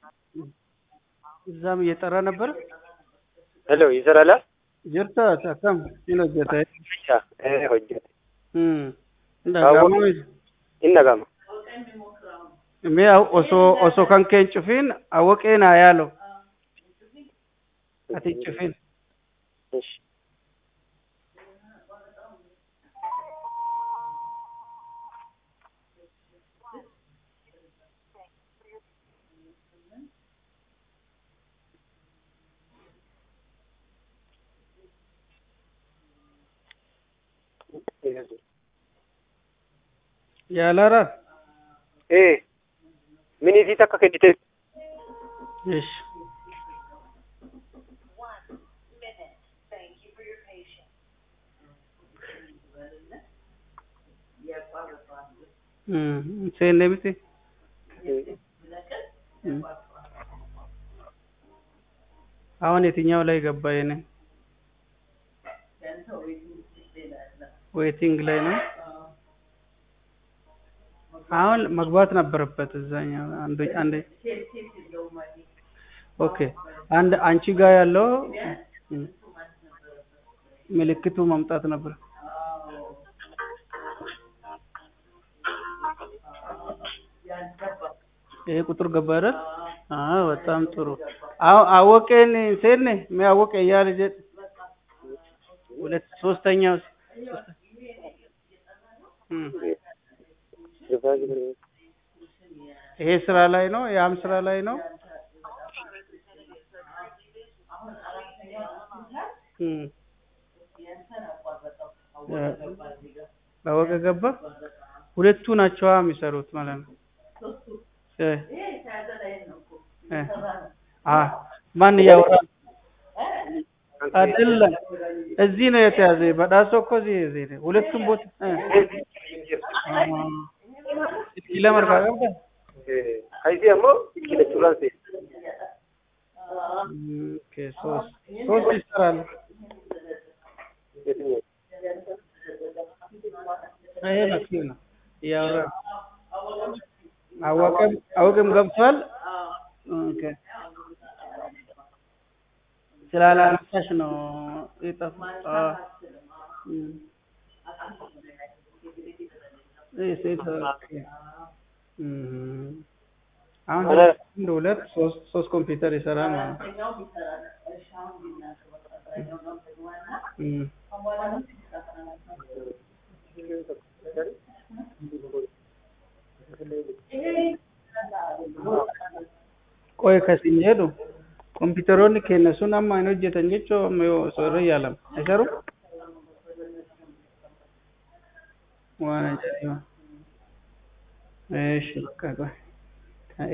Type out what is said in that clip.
እዛም እየጠራ ነበር። ሄሎ ይሰራላ ጅርታ akkam hin hojjeta ee hojjete dhaga'amu in dhagama mee osoo osoo kan kee hin cufin awwaqee naa yaalo ati hin cufin እሺ yaalaraa ee miniitii takka kennite ish seenne miti አሁን የትኛው ላይ ገባ የኔ ዌቲንግ ላይ ነው አሁን መግባት ነበረበት እዛኛው አንዱ አንድ ኦኬ አንድ አንቺ ጋር ያለው እም፣ ምልክቱ መምጣት ነበር ይሄ ቁጥር ገባ አይደል? አዎ በጣም ጥሩ። አዎ አወቀን ሴኔ የሚያወቀ እያለ ጀ ሁለት ሶስተኛው እም፣ ይሄ ስራ ላይ ነው፣ ያም ስራ ላይ ነው። እም፣ አወቀ ገባ። ሁለቱ ናቸው የሚሰሩት ማለት ነው። እ እ አ ማን እያወራ አይደለም። እዚህ ነው የተያዘ። በዳሶ እኮ እዚህ እዚህ ነው። ሁለቱም ቦታ እ አ ለመርካ ገባ ከይሲ አሞ ኪለቹራን ሴ ኦኬ ሶስት ሶስት ይሰራሉ። የትኛው ይሄ ነው እሱ ነው እያወራ አወቀም አወቀም ገብቷል። ኦኬ ስላላነሳሽ ነው የጠፋ አዎ። እም። ይሄ ሴት ኦኬ። እም። አሁን አንድ ሁለት ሶስት ሶስት ኮምፒውተር ይሰራል ማለት ነው። እም። ቆይ ከሲን jedhu kompiitaroonni keenya sun amma hin hojjetan jechuun osoo irra yaalama. Garuu waan ajaa'iba. Eesh bakka qoy.